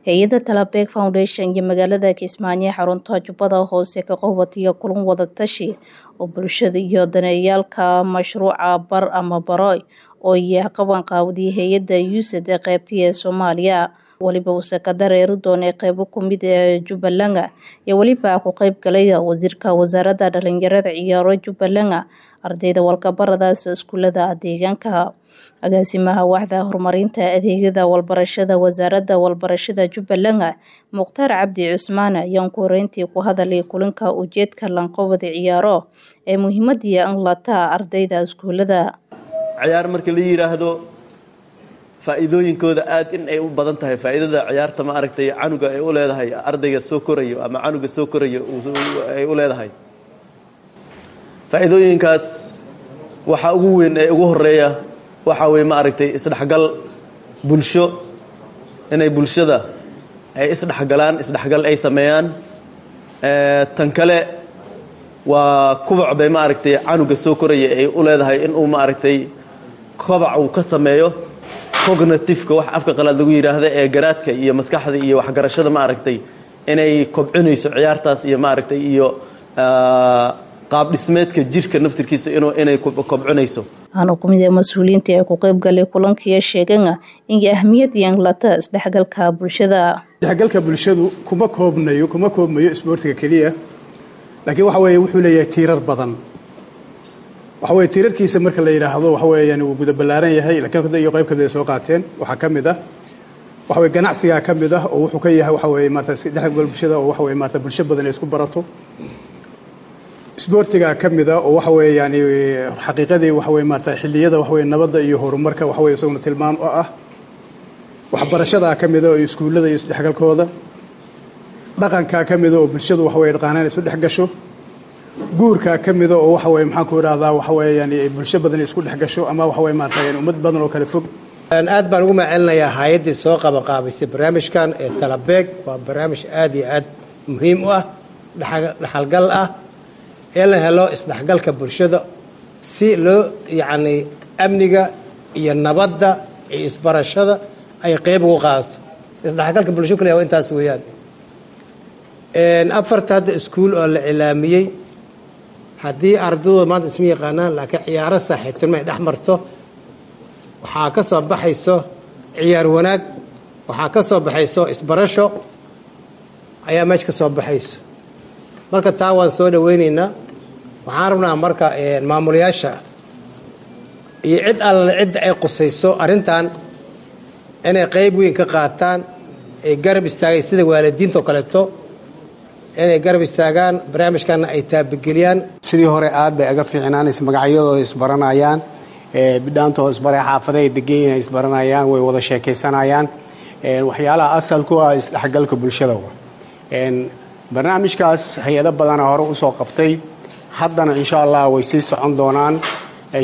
hay-adda talabeeg foundation iyo magaalada kismaayo xarunta jubbada hoose ka qowbatiya kulan wadatashi oo bulshada iyo daneeyaalka mashruuca bar ama baroy oo iya qaban qaawdiyay hay-adda uusad ee qeybtii ee soomaaliya weliba uuse ka dareeri doonay qeybo kumid ee jubbaland iyo weliba ku qeyb galaya wasiirka wasaaradda dhalinyarada ciyaaro jubbaland ardayda walkabaradaas iskuulada deegaanka agaasimaha waaxda horumarinta adeegyada walbarashada wasaaradda walbarashada jubbaland mukhtaar cabdi cusmaan ayaan ku horeyntii ku hadalay kulanka ujeedka lanqobada ciyaaro ee muhiimadii anlata ardayda iskuulada ciyaar marka la yidhaahdo faa'iidooyinkooda aad in ay u badan tahay faa'iidada ciyaarta ma aragtay canuga ay u leedahay ardayga soo korayo ama canuga soo korayo ay u leedahay faa'iidooyinkaas waxaa ugu weyn ee ugu horeeya waxaa weye ma aragtay isdhexgal bulsho inay bulshada ay isdhexgalaan isdhexgal ay sameeyaan tan kale waa kubac bay ma aragtay canuga soo koraya ay u leedahay inuu ma aragtay kobac uu ka sameeyo cognativeka wax afka qalaad lagu yidhaahda ee garaadka iyo maskaxda iyo waxgarashada ma aragtay inay kobcinayso ciyaartaas iyo ma aragtay iyo qaab dhismeedka jirka naftirkiisa inay kobcinayso waxaana ku mid ah mas-uuliyiintii ay ku qeyb galay kulankiiyo sheegana inay ahmiyad yeelata isdhexgalka bulshada isdhexgalka bulshadu kuma koobnayo kuma koobmayo isboortiga keliya laakiin waxa weeye wuxuu leeyahay tiirar badan waxa weye tiirarkiisa marka la yidhaahdo waxa weeyaan wuu guda ballaaran yahay laakiin iyo qayb kamid ay soo qaateen waxaa ka mid ah waxa weye ganacsigaa ka mid ah oo wuxuu ka yahay waxa weye maarata isdhexgal bulshada oo waxa weye maarata bulsho badan ay isku barato isboortigaa ka mid ah oo waxa weye yani xaqiiqadii waxa weye maarata xilliyada waxa weye nabadda iyo horumarka waxa weye isaguna tilmaam oo ah waxbarashadaa ka mida oo iskuullada iyo isdhexgalkooda dhaqankaa ka mida oo bulshadu waxa weye dhaqaanaan isu dhex gasho guurkaa ka mida oo waxa weye maxaan ku idhahdaa waxa weye yani bulsho badan isku dhex gasho ama waxa weye maarata yani ummad badan oo kale fog aad baan ugu macelinayaa hay-addii soo qabanqaabaysay barnaamijkan ee talabeeg waa barnaamij aad iyo aad muhiim u ah dhexalgal ah ee la helo isdhexgalka bulshada si loo yacni amniga iyo nabadda iyo isbarashada ay qeyb ugu qaadato isdhexgalka bulsho kaliya waa intaas weeyaan afarta hadda iskuul oo la cilaamiyey haddii ardaydu maanta isma yaqaanaan laakiin ciyaaro saaxiibtinimo ay dhex marto waxaa ka soo baxayso ciyaar wanaag waxaa ka soo baxayso isbarasho ayaa meesha ka soo baxayso marka taa waan soo dhaweynaynaa waxaan rabnaa marka maamulayaasha iyo cid alle cidda ay qusayso arrintan inay qayb weyn ka qaataan ay garab istaagay sida waalidiinta oo kaleeto inay garab istaagaan barnaamijkana ay taabageliyaan sidii hore aad bay aga fiicnaanaysa magacyadooda isbaranayaan bidhaantoo isbare xaafada ay degan ay isbaranayaan way wada sheekaysanayaan waxyaalaha asal ku ah isdhexgalka bulshada barnaamijkaas hay-ado badana hore usoo qabtay haddana insha allah way sii socon doonaan